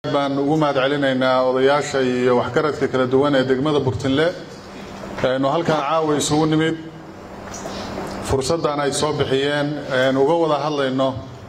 baan ugu mahad celinaynaa odayaasha iyo waxgaradka kala duwan ee degmada burtinle aynu halkan caawa isugu nimid fursaddan ay soo bixiyeen aynu uga wada hadlayno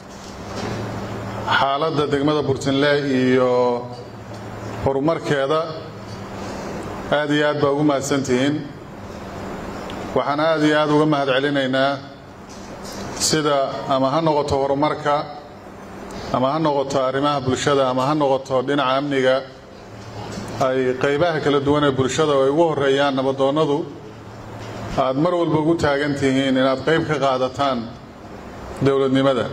xaaladda degmada burtinle iyo horumarkeeda aad iyo aad baa ugu mahadsantihiin waxaan aad iyo aad uga mahad celinaynaa sida ama ha noqoto horumarka ama ha noqoto arrimaha bulshada ama ha noqoto dhinaca amniga ay qaybaha kala duwan ee bulshada oo ay ugu horeeyaan nabadoonnadu aad mar walba ugu taagan tihiin inaad qayb ka qaadataan dowladnimada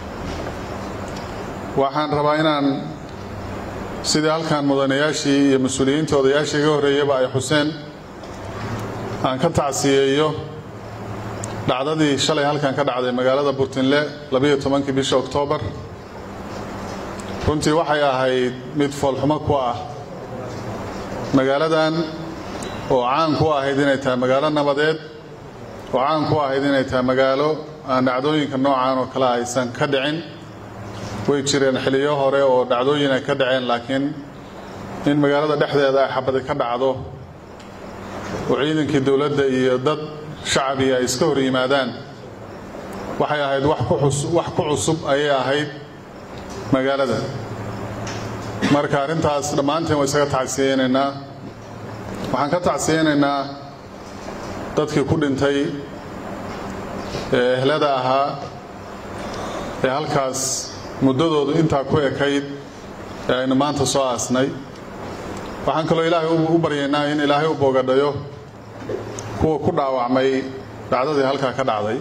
waxaan rabaa inaan sidii halkan mudanayaashii iyo mas-uuliyiinta odayaashii iga horreeyaba ay xuseen aan ka tacsiyeeyo dhacdadii shalay halkan ka dhacday magaalada burtinle labayo tobankii bisha oktoobar runtii waxay ahayd mid foolxumo ku ah magaaladan oo caan ku ahayd inay tahay magaalo nabadeed oo caan ku ahayd inay tahay magaalo aan dhacdooyinka noocan oo kale aysan ka dhicin way jireen xiliyo hore oo dhacdooyin ay ka dhaceen laakiin in magaalada dhexdeeda ay xabadi ka dhacdo oo ciidankii dowladda iyo dad shacabiga ay iska hor yimaadaan waxay ahayd wax ku cusub ayay ahayd magaalada marka arrintaas dhammaanteen waa isaga tacsiyeynaynaa waxaan ka tacsiyeynaynaa dadkii ku dhintay ee ehlada ahaa ee halkaas muddadoodu intaa ku ekayd ee aynu maanta soo aasnay waxaan kaloo ilaahay u baryaynaa in ilaahay u boogadhayo kuwa ku dhaawacmay dhacdadii halkaa ka dhacday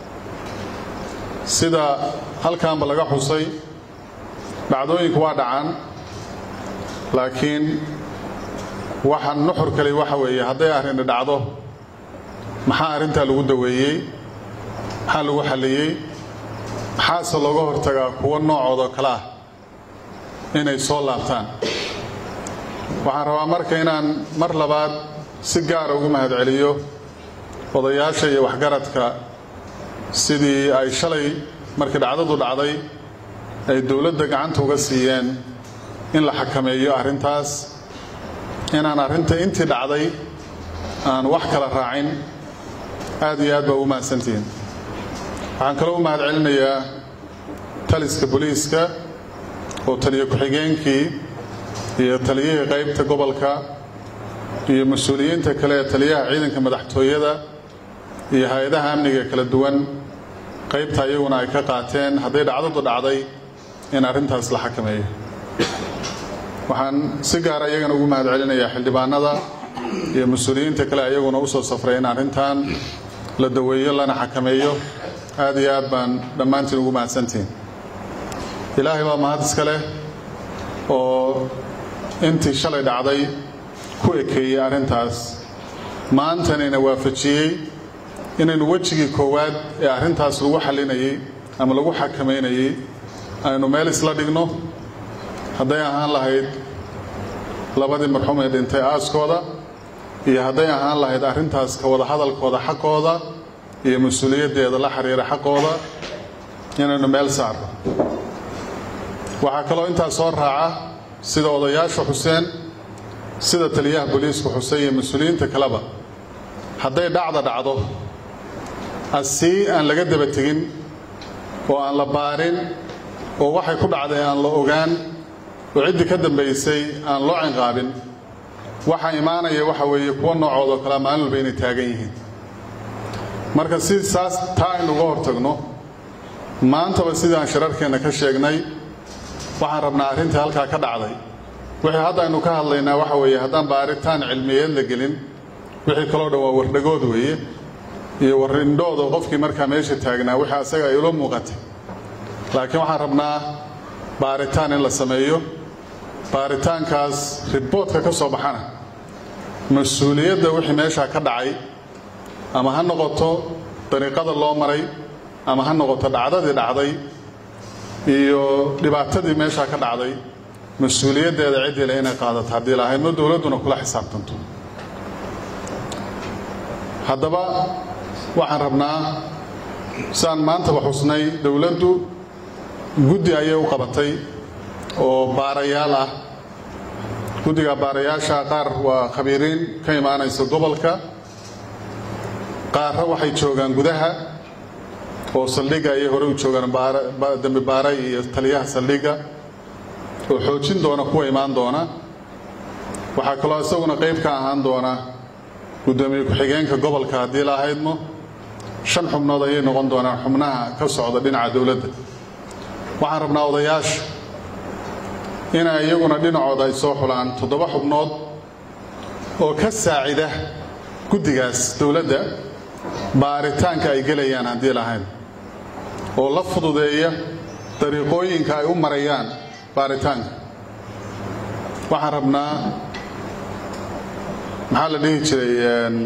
sida halkaanba laga xusay dhacdooyinku waa dhacaan laakiin waxa nuxur kale waxa weeye hadday arrini dhacdo maxaa arrintaa lagu daweeyey maxaa lagu xalliyey maxaase looga hortagaa kuwo noocoodoo kale ah inay soo laabtaan waxaan rabaa marka inaan mar labaad si gaara ugu mahad celiyo odayaasha iyo waxgaradka sidii ay shalay markii dhacdadu dhacday ay dowladda gacanta uga siiyeen in la xakameeyo arrintaas inaan arrinta intii dhacday aan wax kala raacin aad iyo aad baa ugu mahadsantihiin waxaan kaloo u mahad celinayaa taliska booliiska oo taliyo ku-xigeenkii iyo taliyihii qaybta gobolka iyo mas-uuliyiinta kale ee taliyaha ciidanka madaxtooyada iyo hay-adaha amniga kala duwan qaybta iyaguna ay ka qaateen hadday dhacdadu dhacday in arrintaas la xakameeyo waxaan si gaara iyagana ugu mahad celinayaa xildhibaanada iyo mas-uuliyiinta kale iyaguna u soo safray in arrintan la daweeyo lana xakameeyo aad iyo aad baan dhammaantiin ugu mahadsantihiin ilaahay baa mahad iska leh oo intii shalay dhacday ku ekeeyey arrintaas maantanina waafajiyey inaynu wejigii koowaad ee arrintaas lagu xallinayey ama lagu xakamaynayey aynu meel isla dhigno hadday ahaan lahayd labadii marxuum ee dhintay aaskooda iyo hadday ahaan lahayd arrintaas ka wada hadalkooda xaqooda iyo mas-uuliyaddeeda la xiriira xaqooda inaynu meel saarno waxaa kaloo intaas soo raaca sida odayaasha xuseen sida taliyaha booliisku xusay iyo mas-uuliyiinta kaleba hadday dhacda dhacdo asii aan laga daba tegin oo aan la baarin oo waxay ku dhacday aan la ogaan oo ciddii ka dambaysay aan loo cinqaabin waxaa imaanaya waxa weeye kuwa noocoodoo kalea maalin walba inay taagan yihiin marka si saas taa aynuga hortagno maantaba sidii aan shirarkeenna ka sheegnay waxaan rabnaa arrintii halkaa ka dhacday wixii hadda aynu ka hadlaynaa waxa weeye haddaan baaritaan cilmiyeed la gelin wixii kaloo dhan waa wardhagood weeye iyo warindhooda qofkii markaa meesha taagnaa wixii asaga ay ula muuqatay laakiin waxaan rabnaa baaritaan in la sameeyo baaritaankaas riboodka ka soo baxana mas-uuliyadda wixii meeshaa ka dhacay ama ha noqoto dariiqada loo maray ama ha noqoto dhacdadii dhacday iyo dhibaatadii meeshaa ka dhacday mas-uuliyaddeeda ciddii le inay qaadato haddii lahaydno dowladduna kula xisaabtanto haddaba waxaan rabnaa saan maantaba xusnay dowladdu guddi ayay u qabatay oo baarayaal ah guddiga baarayaasha qaar waa khabiiriin ka imaanaysa gobolka qaarra waxay joogaan gudaha oo saldhigga ayay hore u joogaan dembi baaray iyo taliyaha saldhigga oo xoojin doona kuwa imaan doona waxaa kaloo isaguna qayb ka ahaan doona guddoomiye ku-xigeenka gobolka haddii la ahaydmo shan xubnood ayay noqon doonaan xubnaha ka socda dhinaca dowladda waxaan rabnaa odayaasha inay iyaguna dhinacooda ay soo xulaan toddoba xubnood oo ka saacida guddigaas dowladda baaritaanka ay gelayaan haddii lahayn oo la fududeeya dariiqooyinka ay u marayaan baaritaanka waxaan rabnaa maxaa la dhihi jiray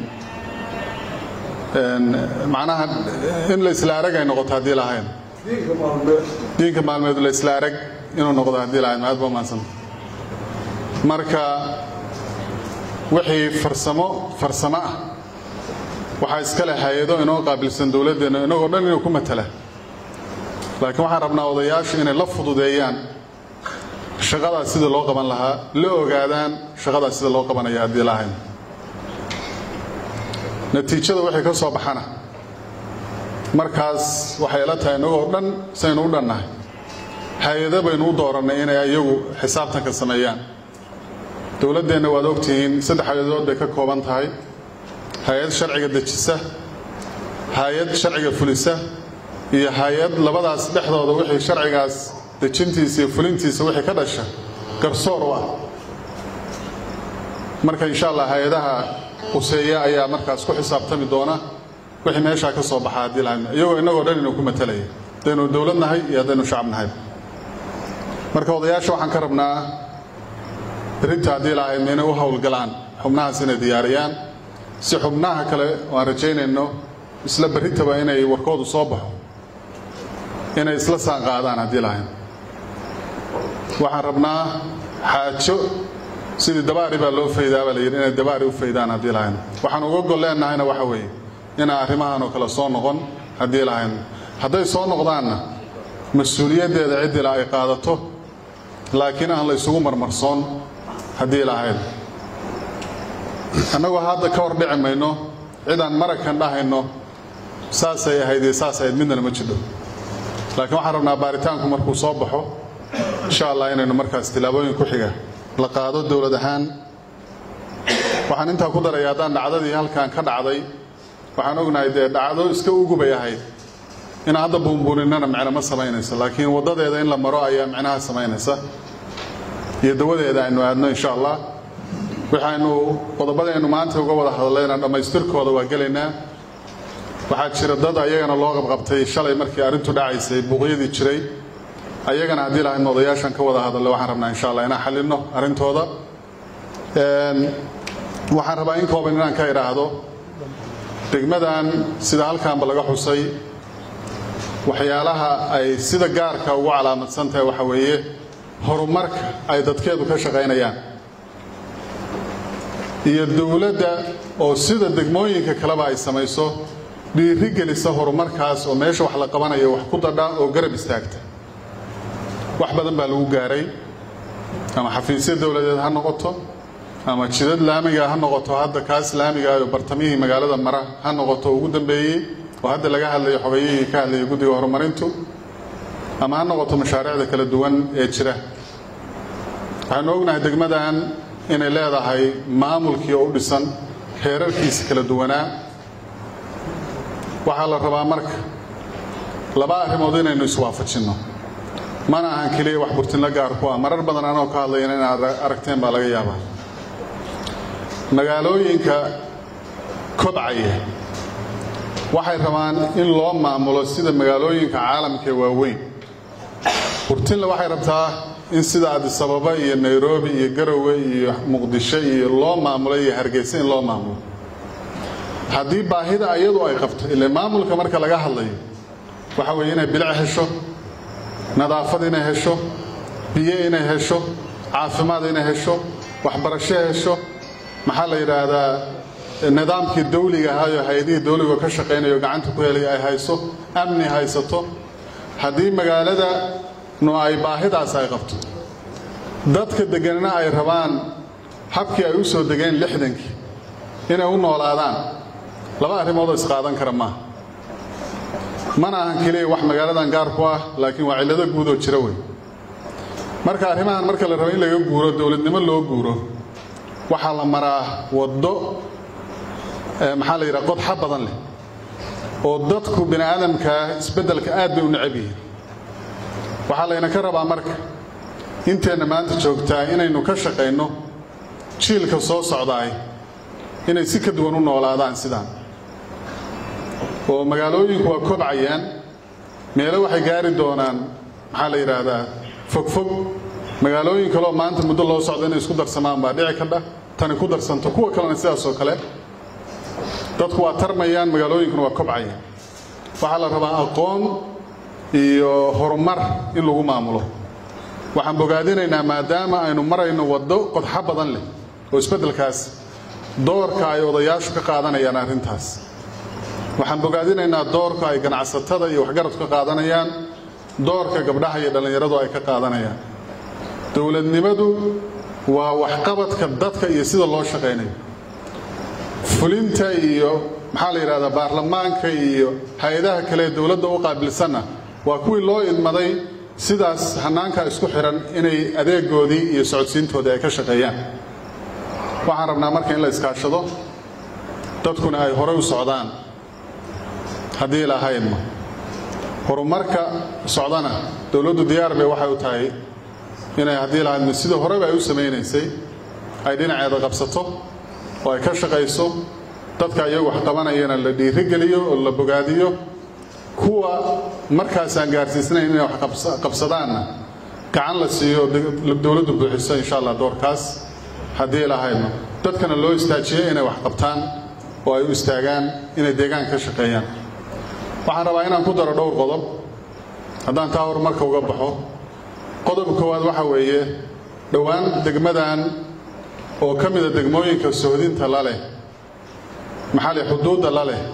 macnaha in la isla arag ay noqoto haddii lahayn diinka maalmeed la isla arag inuu noqdo haddii lahayn mahad baa maadsanta marka wixii farsamo farsamo ah waxaa iska leh hay-ado inoo qaabilsan dowladdeenna inagoo dhan inuu ku matala laakiin waxaan rabnaa odayaashu inay la fududeeyaan shaqadaas sida loo qaban lahaa la ogaadaan shaqadaas sida loo qabanaya haddii lahayn natiijada waxay ka soo baxana markaas waxay la tahay inagoo dhan saynu u dhannahay hay-ado baynu u doorannay inay iyagu xisaabtanka sameeyaan dowladdeenna waad ogtihiin saddex hay-adood bay ka kooban tahay hay-ad sharciga dejisa hay-ad sharciga fulisa iyo hay-ad labadaas dhexdooda wixii sharcigaas dejintiisa iyo fulintiisa wixii ka dhasha garsoor u ah marka insha allah hay-adaha quseeya ayaa markaas ku xisaabtami doona wixii meeshaa ka soo baxa haddii lahayn iyagoo innagoo dhan inuu ku matalaya haddaynu dowlad nahay iyo haddaynu shacab nahay marka odayaasha waxaan ka rabnaa berrinta haddii lahaydna inay u howlgalaan xubnahaas inay diyaariyaan si xubnaha kale oo aan rajaynayno isla berritaba inay warkoodu soo baxo inay isla saan qaadaan haddii lahayn waxaan rabnaa xaajo sidii dabaari baa loo faydaa baa la yidhi inay dabaari u faydaan haddii lahayn waxaan uga gol leennahayna waxa weeye inaan arrimahan oo kale soo noqon haddii lahayn hadday soo noqdaanna mas-uuliyaddeeda ciddila ay qaadato laakiin aan la ysugu marmarsoon haddii lahayn annagoo hadda ka hor dhici mayno cidaan marakan dhahayno saasay ahayd iyo saas ahayd midnana ma jidho laakiin waxaan rabnaa baaritaanku markuu soo baxo insha allah inaynu markaas tillaabooyin ku xiga la qaado dowlad ahaan waxaan intaa ku daraya haddaan dhacdadii halkan ka dhacday waxaan ognahay dee dhacdo iska ugubay ahayd inaan hadda buunbuuninnana micno ma samaynayso laakiin waddadeeda in la maro ayaa micnaha samaynaysa iyo dawadeeda aynu aadno insha allah waxaynu qodobadaynu maanta uga wada hadlayna dhammaystirkooda waa gelaynaa waxaa jira dad ayagana loo qabqabtay shalay markii arrintu dhacaysay buuqyadii jiray ayagana haddii lahayn odayaashan ka wada hadallo waxaan rabnaa insha allah inaan xallinno arrintooda waxaan rabaa in kooban inaan ka idhaahdo degmadan sida halkaanba laga xusay waxyaalaha ay sida gaarka ugu calaamadsan tahay waxa weeye horumarka ay dadkeedu ka shaqaynayaan iyo dowladda oo sida degmooyinka kaleba ay samayso dhiiri gelisa horumarkaas oo meesha wax la qabanayo wax ku dadha oo garab istaagta wax badan baa lagu gaaray ama xafiisyo dowladeed ha noqoto ama jidad laamiga ha noqoto hadda kaas laamiga oo bartamihii magaalada mara ha noqoto ugu dambeeyey oo hadda laga hadlayo xogayihii ka hadlayay guddiga horumarintu ama ha noqoto mashaariicda kala duwan ee jira waxaynu ognahay degmadan inay leedahay maamulkii oo u dhisan heerarkiisa kala duwanaa waxaa la rabaa marka laba arrimood inaynu iswaafajinno mana ahan keliya wax burtinla gaar ku ah marar badan anoo ka hadlayana inaad aragteen baa laga yaabaa magaalooyinka kobcaya waxay rabaan in loo maamulo sida magaalooyinka caalamka ee waaweyn burtinle waxay rabtaa in sida adisababa iyo nairobi iyo garowe iyo muqdisho iyo loo maamulo iyo hargeysa in loo maamulo haddii baahida ayadu ay qabto ile maamulka marka laga hadlayo waxa weeye inay bilic hesho nadaafad inay hesho biyo inay hesho caafimaad inay hesho waxbarasho hesho maxaa la yidhaahdaa nidaamkii dawliga ahaayo hay-adihii dawliga ka shaqaynayo gacanta ku helaya ay hayso amni haysato haddii magaalada no ay baahidaas ay qabto dadka deganna ay rabaan habkii ay u soo degeen lixdankii inay u noolaadaan laba arrimoodoo isqaadan kara maaha mana ahan keliya wax magaaladan gaar ku ah laakiin waa cillado guud oo jira wey marka arrimahan marka la rabo in laga guuro dowladnimo loo guuro waxaa la maraa waddo maxaa la yidhaha qodxa badan leh oo dadku bini aadamkaa isbeddelka aad bay u necab yihiin waxaa layna ka rabaa marka inteenna maanta joogtaa inaynu ka shaqayno jiilka soo socdaay inay si ka duwan u noolaadaan sidaan oo magaalooyinku waa kobcayaan meelo waxay gaari doonaan maxaa la yidhaahdaa fogfog magaalooyin kaleoo maanta muddo loo socdo inay isku darsamaan baa dhici kadha tani ku darsanto kuwa kalena sidaasoo kale dadku waa tarmayaan magaalooyinkuna waa kobcayaan waxaa la rabaa aqoon iyo horumar in lagu maamulo waxaan bogaadinaynaa maadaama aynu marayno waddo qodxo badan leh oo isbeddelkaas doorka ay odayaashu ka qaadanayaan arrintaas waxaan bogaadinaynaa doorka ay ganacsatada iyo waxgaradku ka qaadanayaan doorka gabdhaha iyo dhallinyaradu ay ka qaadanayaan dowladnimadu waa waxqabadka dadka iyo sida loo shaqaynayo fulinta iyo maxaa la yidhahdaa baarlamaanka iyo hay-adaha kale ee dowladda u qaabilsanna waa kuwii loo idmaday sidaas hannaanka isku xihan inay adeegoodii iyo socodsiintoodii ay ka shaqeeyaan waxaan rabnaa marka in la iskaashado dadkuna ay horey u socdaan haddii lahaydma horumarka socdana dowladdu diyaar bay waxay u tahay inay haddii lahaydma sidii horeba ay u samaynaysay ay dhinaceeda qabsato oo ay ka shaqayso dadka iyagu wax qabanayana la dhiirigeliyo oo la bogaadiyo kuwa markaasaan gaarsiisnayn inay wax qabsadaanna gacan la siiyo dowladdu buuxiso insha allah doorkaas haddii lahaydno dadkana loo istaajiyo inay wax qabtaan oo ay u istaagaan inay deegaanka ka shaqeeyaan waxaan rabaa inaan ku daro dhowr qodob haddaan taa horumarka uga baxo qodobka koowaad waxaa weeye dhowaan degmadan oo ka mida degmooyinka sohdinta la leh maxaa leh xuduudda la leh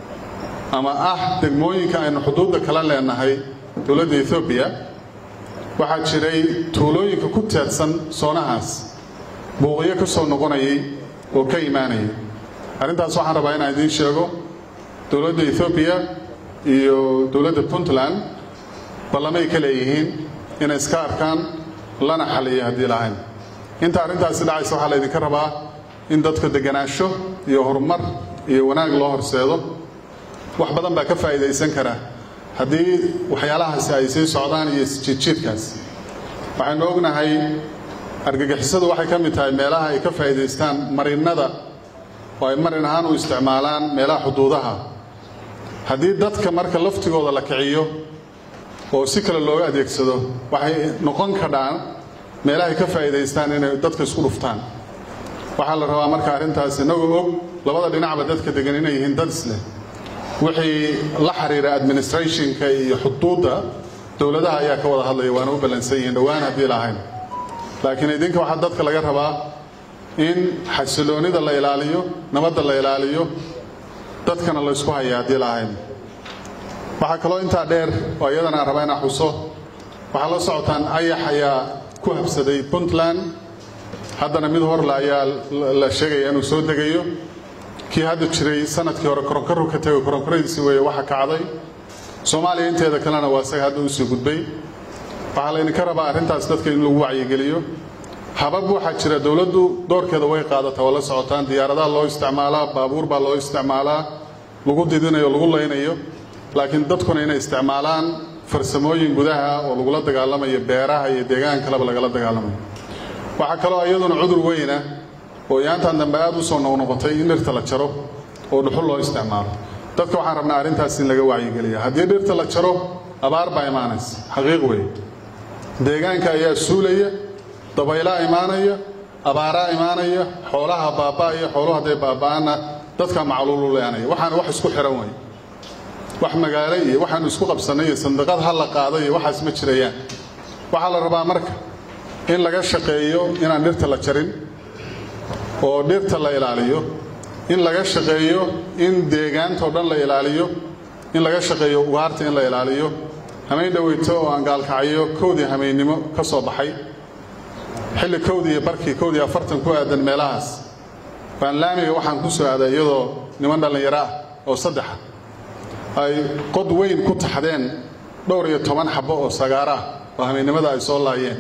ama ah degmooyinka aynu xuduudda kala leenahay dowladda etoobiya waxaa jiray tuulooyinka ku teedsan soonahaas buuqyo ka soo noqonayay oo ka imaanayay arrintaas waxaan rabaa inaan idiin sheego dowladda etoobiya iyo dowladda puntland ballamay ka leeyihiin inay iska arkaan lana xaliyo haddii lahayn inta arrintaasi dhacaysa waxaa laydinka rabaa in dadka deganaansho iyo horumar iyo wanaag loo horseedo wax badan baa ka faa'iidaysan kara haddii waxyaalahaasi ay sii socdaan iyo isjiidjiidkaas waxaynu ognahay argagixisadu waxay ka mid tahay meelaha ay ka faa'iidaystaan marinnada oo ay marin ahaan u isticmaalaan meelaha xuduudaha haddii dadka marka laftigooda la kiciyo oo si kale looga adeegsado waxay noqon kadhaan meelahay ka faa'iidaystaan inay dadka isku dhuftaan waxaa la rabaa marka arrintaas innagoo og labada dhinacba dadka degan inay yihiin dad isleh wixii la xiriira administrationka iyo xuduudda dowladaha ayaa ka wada hadlaya waana u ballansan yihiin dhowaan haddii lahayn laakiin idinka waxaa dadka laga rabaa in xasiloonida la ilaaliyo nabadda la ilaaliyo dadkana la ysku haya haddii lahayn waxaa kaloo intaa dheer oo iyadana aan rabaa inaan xuso waxaa la socotaan ayax ayaa ku habsaday puntland haddana mid horle ayaa la sheegaya inuu soo degayo kii hadda jiray sanadkii hore koronkaru ka tego koronkaradiisi weeye waxa kacday soomaaliya inteeda kalena waa isaga hadda usii gudbay waxaa laydinka rabaa arrintaas dadka in lagu wacyigeliyo habab waxaa jira dowladdu doorkeeda way qaadataa waa la socotaan diyaaradaha loo isticmaalaa baabuur baa loo isticmaalaa lagu didinayo lagu laynayo laakiin dadkuna inay isticmaalaan farsamooyin gudaha oo lagula dagaalamayo beeraha iyo deegaan kaleba lagala dagaalamayo waxaa kaloo iyaduna cudur weyna oo yaantan dambe aad u soo noqnoqotay in dhirta la jaro oo dhuxul loo isticmaalo dadka waxaan rabnaa arrintaas in laga wacyigeliya haddii dhirta la jaro abaar baa imaanaysa xaqiiq weeye deegaanka ayaa suulaya dabaylaa imaanaya abaaraa imaanaya xoolaha baaba'aya xooluhu hadday baaba'aanna dadka macluulu leenaya waxaana wax isku xihan wey wax magaalo iyo waxaanu isku qabsannay iyo sandiqad ha la qaado iyo waxaas ma jirayaan waxaa la rabaa marka in laga shaqeeyo inaan dhirta la jarin oo dhirta la ilaaliyo in laga shaqeeyo in deegaantao dhan la ilaaliyo in laga shaqeeyo ugaarta in la ilaaliyo hamayn dhoweyto oo aan gaalkacyo kowdii hamaynimo ka soo baxay xilli kowdii iyo barkii kowdii afartan ku aadan meelahaas baan laamiga waxaan ku soo aaday iyadoo niman dhallinyaro ah oo saddexa ay qod weyn ku taxdeen dhowr iyo toban xabbo oo sagaara ah oo habeennimada ay soo laayeen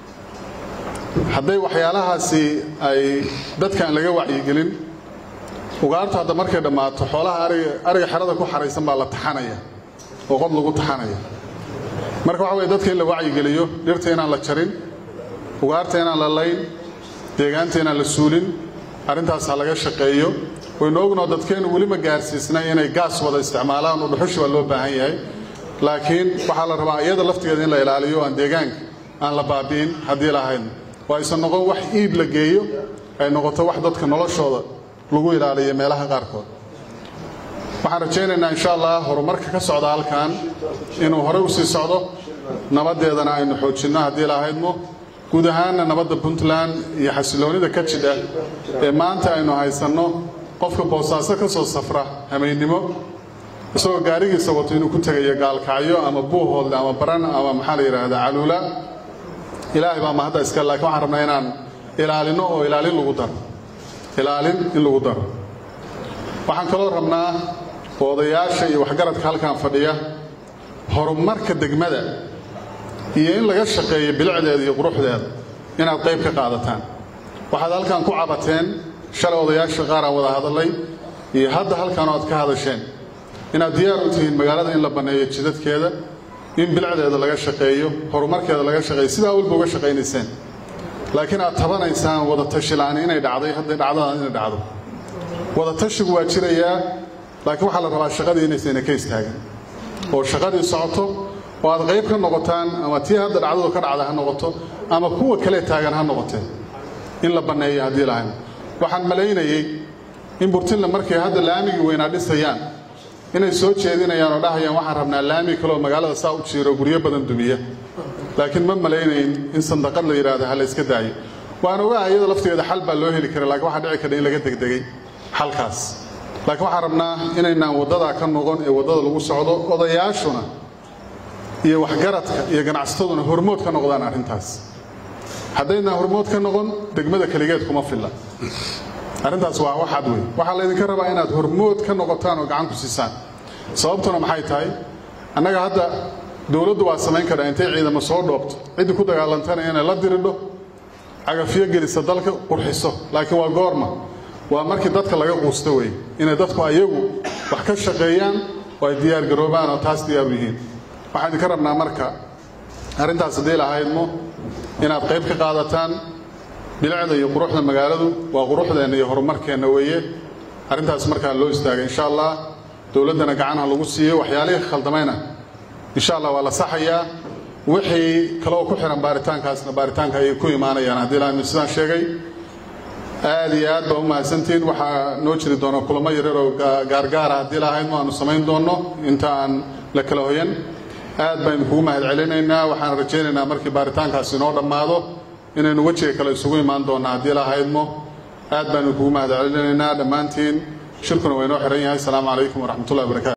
hadday waxyaalahaasi ay dadkaan laga wacyigelin ugaartu hadda markay dhammaato xoolaha ariga ariga xerada ku xaraysan baa la taxanaya oo qod lagu taxanaya marka waxa weye dadka in la wacyigeliyo dhirta inaan la jarin ugaarta inaan la layn deegaanta inaan la suulin arrintaas ha laga shaqeeyo waynu ognoo dadkeennu weli ma gaarsiisnay inay gaas wada isticmaalaan oo dhuxushi waa loo baahan yahay laakiin waxaa la rabaa iyada laftigeeda in la ilaaliyo aan deegaanka aan la baabi'in haddii lahayn oo aysan noqon wax iib la geeyo ay noqoto wax dadka noloshooda lagu ilaaliyo meelaha qaarkood waxaan rajaynaynaa insha allah horumarka ka socda halkan inuu horey usii socdo nabaddeedana aynu xoojinno haddii lahaydmo guud ahaanna nabadda puntland iyo xasiloonnida ka jidha ee maanta aynu haysanno qofka boosaaso ka soo safra hameennimo isagoo gaarigiisa wato inuu ku tegayo gaalkacyo ama buuhoodle ama baran ama maxaa la yidhaahdaa caluula ilaahay baa mahadda iska laakiin waxaan rabnaa inaan ilaalino oo ilaalin lagu daro ilaalin in lagu daro waxaan kaloo rabnaa odayaasha iyo waxgaradka halkan fadhiya horumarka degmada iyo in laga shaqeeyo bilicdeeda iyo quruxdeeda inaad qayb ka qaadataan waxaad halkan ku cabateen shalay odayaasha qaar aan wada hadallay iyo hadda halkan oad ka hadasheen inaad diyaar u tihiin magaalada in la banneeyo jidadkeeda in bilicdeeda laga shaqeeyo horumarkeeda laga shaqeeyo sidaa walba uga shaqaynayseen laakiin aad tabanaysaan wada tashilaani inay dhacday hadday dhacdadaan inay dhacdo wada tashigu waa jirayaa laakiin waxaa la rabaa shaqadii inaysayna ka istaagin oo shaqadii socoto oo aad qayb ka noqotaan ama tii hadda dhacdadu ka dhacda ha noqoto ama kuwa kale taagan ha noqotee in la banneeyo haddii lahayn waxaan malaynayey in burtinla markay hadda laamigii weynaa dhisayaan inay soo jeedinayaan oo dhahayaan waxaan rabnaa laami kaleoo magaalada saa u jiiro guryo badan dumiya laakiin ma malaynayn in sandaqad la yidhaahdo ha la iska daayo waan ogaha iyada laftigeeda xal baa loo heli kara lakiin waxaa dhici kara in laga degdegay xalkaas laakiin waxaan rabnaa inaynaan waddadaa ka noqon ee waddada lagu socdo odayaashuna iyo waxgaradka iyo ganacsataduna hormood ka noqdaan arrintaas haddaynaan hormood ka noqon degmada keligeed kuma filla arrintaas waa waxaad wey waxaa laydinka rabaa inaad hormood ka noqotaan oo gacan ku siisaan sababtuna maxay tahay annaga hadda dowladdu waa samayn karaa intay ciidamo soo dhoobto ciddii ku dagaalantana inay la diridho cagafyo gelisa dalka qurxiso laakiin waa goorma waa markii dadka laga quusto wey inay dadku ayagu wax ka shaqeeyaan oo ay diyaar garoobaan oo taas diyaaru yihiin waxaan idinka rabnaa marka arrintaas haddii lahaydmo inaad qayb ka qaadataan bilicda iyo quruxda magaaladu waa quruxdeenna iyo horumarkeenna weeye arrintaas markaa loo istaagay insha allah dowladdana gacanha lagu siiyo waxyaalihii khaldamayna insha allah waa la saxayaa wixii kaloo ku xihan baaritaankaasna baaritaanka ayay ku imaanayaan haddii laami sidaan sheegay aad iyo aad baa u mahadsantihiin waxaa noo jiri doona kulamo yaryar oo gaargaara haddii lahaydmo aanu samayn doonno inta aan la kala hoyan aad baan idinkugu mahad celinaynaa waxaan rajaynaynaa markii baaritaankaasi inoo dhammaado inaynu wejiga kale isugu imaan doonnaa haddii lahaydmo aad baan idinkugu mahad celinaynaa dhammaantiin shirkuna waa inoo xihan yahay asalaamu calaykum waraxmatullahi wabarakatu